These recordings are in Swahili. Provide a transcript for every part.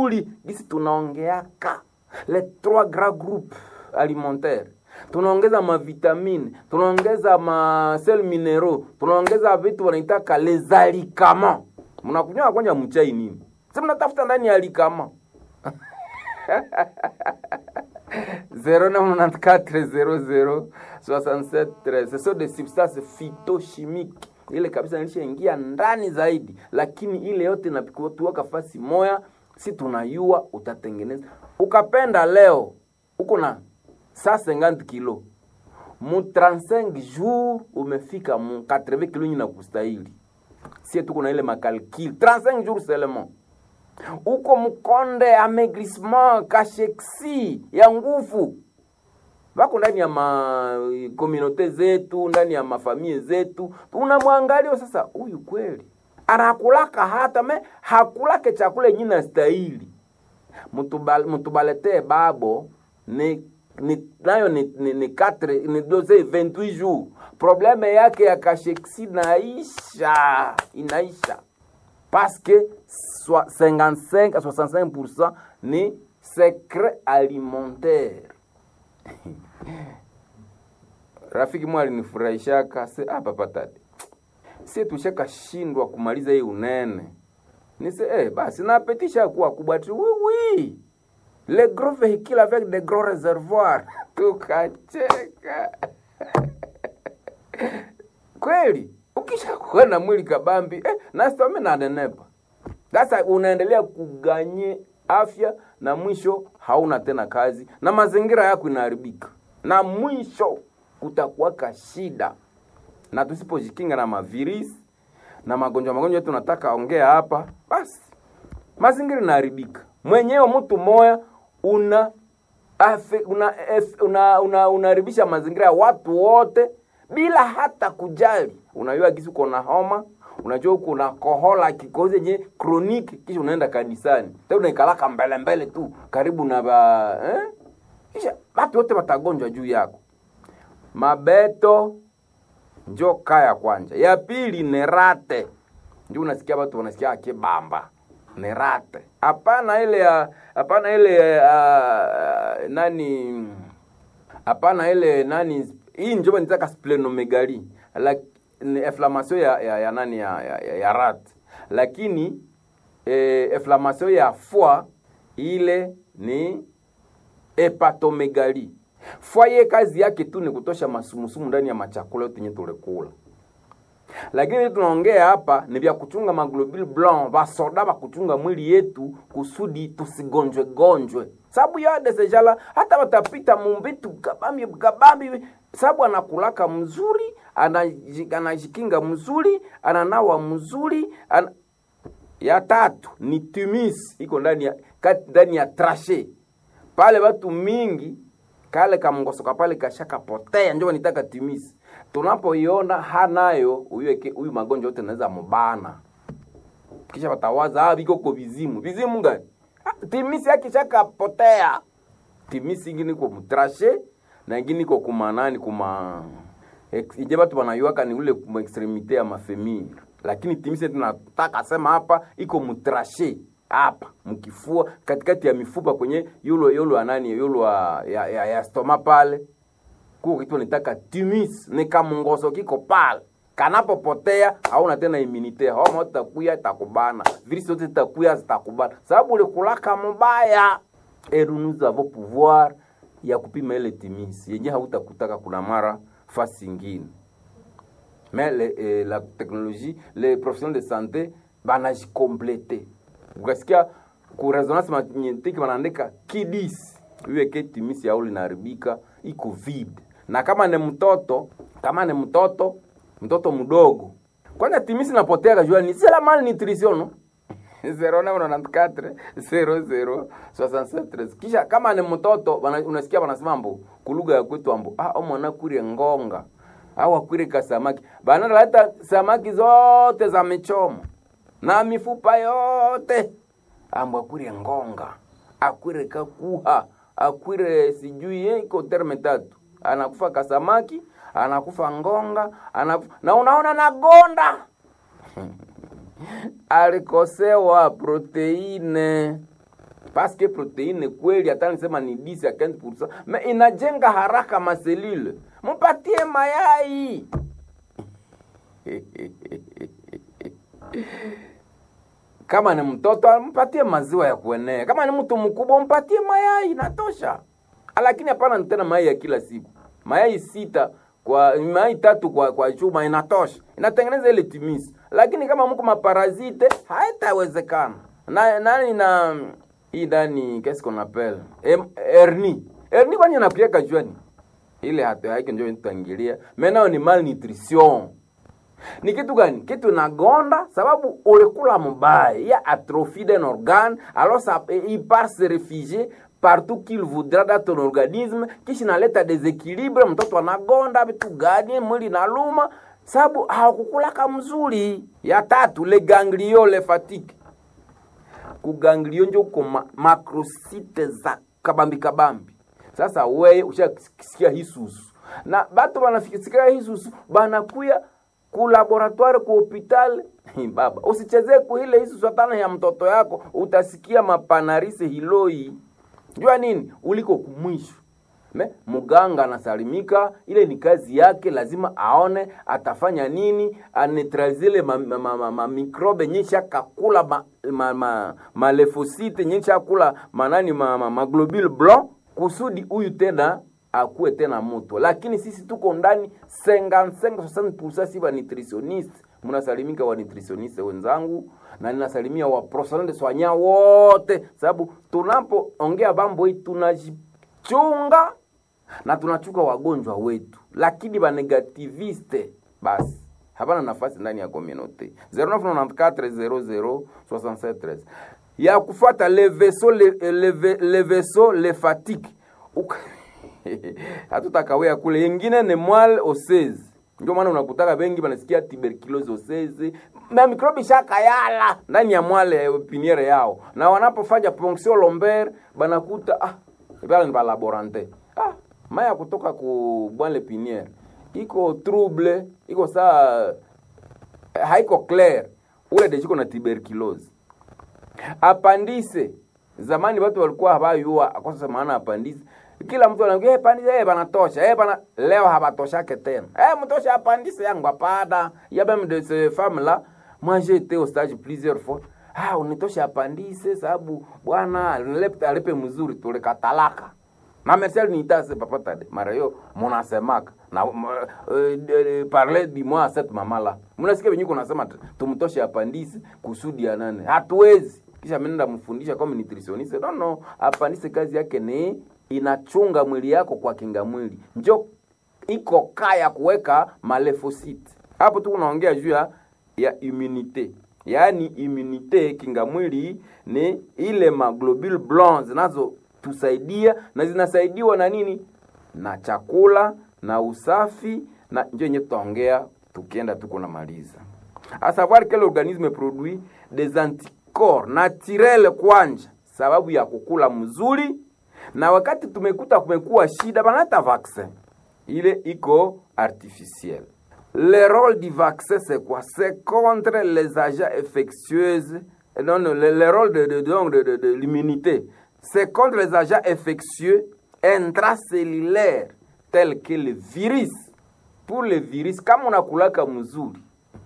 mzuri gisi tunaongeaka le trois grands groupes alimentaire tunaongeza mavitamine tunaongeza masel minero tunaongeza vitu wanaitaka les alikama mnakunywa kwanja mchai nini si mnatafuta ndani ya alikama 0994006713 ce sont des substances phytochimiques ile kabisa nilishaingia ndani zaidi lakini ile yote napikutuaka fasi moya si tunayua utatengeneza ukapenda leo uko na 150 kilo mu 35 jours umefika mu 80 kilo nyina kustahili sie tuko na ile makalkil 35 jours seulement uko mkonde amaigrissement kasheksi ya nguvu wako ndani ya makomunote zetu ndani ya mafamie zetu unamwangalia sasa huyu kweli anakulaka hata me hakulake chakula yenye na stahili Mutubal- mutubaletee babo ni, ni nayo ni, ni, ni, quatre, ni doze 28 jours probleme yake ya kasheksi naisha inaisha parce que soi- 55 à 65% ni secret alimentaire rafiki mwa alinifurahishaka se ah, papa tati si tushaka shindwa kumaliza hii unene nise eh, basi napetisha kuwa kubwa tu oui, oui. le gros véhicule avec de gros réservoirs tukacheka kweli ukishakuwa na mwili kabambi eh, nasitome nanenepa sasa unaendelea kuganye afya na mwisho hauna tena kazi na mazingira yako inaharibika na mwisho kutakuwaka shida na tusipojikinga na mavirisi na magonjwa magonjwa yetu nataka ongea hapa basi mazingira inaharibika mwenyewe mtu moya una afe, una, ef, una, una, unaharibisha mazingira ya watu wote bila hata kujali unajua kisi uko na homa unajua uko na kohola kikozi yenye kroniki kisha unaenda kanisani tena unaikalaka mbele mbele tu karibu na ba eh? kisha watu wote watagonjwa juu yako mabeto njo kaya kwanja ya pili ni rate ndio unasikia watu wanasikia akibamba ni rate hapana ile ya hapana ile uh, nani hapana ile nani hii njo nitaka splenomegali like, ni inflammation ya, ya, ya nani ya, ya, ya, ya rat lakini eh, inflammation ya foie ile ni hepatomegali foie ye kazi yake tu ni kutosha masumusumu ndani ya machakula yote yenye tulikula lakini tunaongea hapa ni vya kuchunga maglobule blanc vasoda va kuchunga mwili yetu kusudi tusigonjwe gonjwe sababu yade sejala hata watapita mumbitu kabambi kabambi sababu anakulaka mzuri anaji- anajikinga mzuri ananawa mzuri ana... ya tatu ni tumis iko ndani ya kati ndani ya trashe pale watu mingi kale kamngosoka pale kashakapotea njo nitaka timisi tunapoiona hanayo huyu huyu magonjwa yote naweza mubana kisha watawaza ah, viko ko vizimu vizimu gani ah, timisi yake shakapotea timisi ingine iko mutrashe na ingine iko kumanani kuma ex- ije batu banayuaka ni ule kuma extremite ya mafemiri lakini timisi tunataka sema hapa iko mutrashe hapa mkifua katikati ya mifupa kwenye yulo yulo anani yulo ya, ya, ya, ya stoma pale kuko kitu nitaka timis ni kamungoso kiko pale kanapopotea hauna tena immunite homa itakuya itakubana virisi zote zitakuya zitakubana sababu ulikulaka mubaya et nous avons pouvoir ya kupima ile timis yenye hautakutaka kuna mara fasi ingine mais le, eh, la technologie les professionnels de santé banajikomplete ukasikia ku resonance magnetique wanaandika kidis iweke timisi yao linaharibika iko vide na kama ni mtoto kama ni mtoto mtoto mdogo kwanza timisi napotea kajua ni c'est la malnutrition no 0994 kisha kama ni mtoto wana- unasikia wanasema mbo kulugha ya kwetu ambo ah omwana kurie ngonga au akwire kasamaki banaleta samaki zote za michomo na mifupa yote ambo akwire ngonga akwire kakuha akwire sijui eh, iko terme tatu anakufa kasamaki anakufa ngonga anakufa, na unaona nagonda alikosewa proteine paske proteine kweli hata nisema ni 10 ya 15% me inajenga haraka maselule mpatie mayai kama ni mtoto mpatie maziwa ya kuenea kama ni mtu mkubwa mpatie mayai inatosha lakini hapana tena mayai ya kila siku mayai sita kwa mayai tatu kwa kwa chuma inatosha inatengeneza ile timisi lakini kama mko maparazite haitawezekana na nani na hii ndani qu'est-ce qu'on appelle Em, hernie hernie kwani inapieka juani ile hata yake ndio nitaingilia menao ni malnutrition ni kitu gani kitu nagonda sababu ulikula mbaya ya atrophie d'un organe alors ça il part se réfugier partout qu'il voudra dans ton organisme kisha inaleta desequilibre mtoto anagonda vitu gani mwili naluma sababu hawakukulaka mzuri ya tatu le ganglio le fatigue kuganglio njo uko ma, makrosite za kabambi kabambi sasa weye ushasikia hisusu na batu banasikia hisusu banakuya ku laboratoire ku hopital baba usichezee kuhile hisusu hatana ya mtoto yako utasikia mapanarise hiloi jua nini uliko kumwisho me muganga anasalimika ile ni kazi yake lazima aone atafanya nini anetralize ile mamikrobe ma, ma, ma, mikrobe nyesha kakula malefosite ma, ma, malefosite, nyesha kula manani ma, ma, ma globule blanc kusudi huyu tena akuwe tena moto lakini sisi tuko ndani 55 si wa nutritioniste mnasalimika wa nutritioniste wenzangu na ninasalimia wa professionnel de soignant wote sababu tunapoongea mambo hii tunajichunga na tunachuka wagonjwa wetu lakini banegativiste basi hapana nafasi ndani ya communauté 0994006713 ya kufuata le vaisseau le, le, le vaisseau le fatigue hatutakawea kule yengine ni mwal osezi ndio maana unakutaka bengi banasikia tuberculosis osezi na mikrobi shakayala ndani ya mwale piniere yao na wanapofanya ponction lomber banakuta ah bala ni balaborante ah maya kutoka ku bwale piniere iko trouble iko saa haiko clair ule dejiko na tuberculosis apandise zamani watu walikuwa habayua akosa maana apandise kila mtu anaambia hey, pandise hey, banatosha hey, bana leo habatoshake tena hey, mtosha apandise yangu apada ya même de ces femmes là moi j'ai été au stage plusieurs fois ah unitosha apandise sababu bwana alipe alipe mzuri tulikatalaka na Marcel nitase papatade mara hiyo munasemaka na uh, uh, parler du moi cette mama là mnasikia venyewe kunasema tumtoshe apandise kusudi ya nane hatuwezi kisha mnenda mfundisha kama nutritioniste no no apandise kazi yake ni inachunga mwili yako kwa kinga mwili njo iko kaya kuweka malefosite hapo tu unaongea juu ya ya immunite yaani immunite kinga mwili ni ile maglobule blanc zinazotusaidia na zinasaidiwa na nini na chakula na usafi na njo yenye tutaongea tukienda tuko namaliza a savoir que l'organisme produit des anticorps naturel kwanja sababu ya kukula mzuri na wakati tumekuta kumekuwa shida banata vaccin ile iko artificiel le rôle du vaccin c'est quoi c'est contre les agents infectieuses non, non le, le rôle de, de, de, de, de, de l'immunité c'est contre les agents infectieux intracellulaires tels que le virus pour le virus kama unakulaka mzuri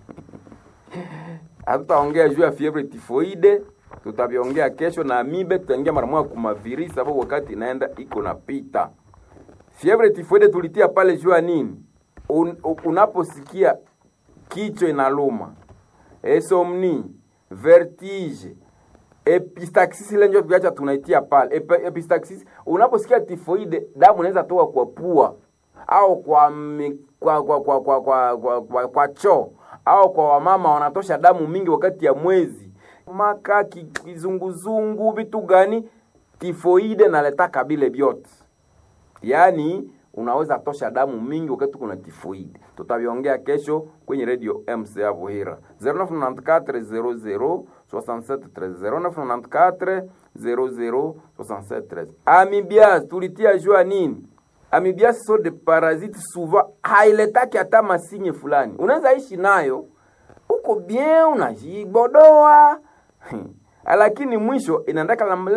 hatutaongea juu ya fievre tifoide tutaviongea kesho na amibe tutaingia mara moja kumavirisi sababu wakati inaenda iko napita fievre tifoide tulitia pale juu ya nini Un, unaposikia kichwa inaluma esomni vertige epistaxis ile ndio tuacha tunaitia pale Ep, epistaxis unaposikia tifoide damu inaweza toka kwa pua au kwa mi, kwa kwa kwa kwa kwa, kwa, kwa, kwa choo au kwa wamama wanatosha damu mingi wakati ya mwezi maka kizunguzungu vitu gani tifoide naletaka bile vyote yaani unaweza tosha damu mingi wakati kuna tifoide tutaviongea kesho kwenye radio mc ya vuhira 0994 00 0994 amibias tulitia jua nini amibias so de parasite souvent hailetaki hata masinye fulani unaweza ishi nayo uko bien unajibodoa lakini mwisho inaendaka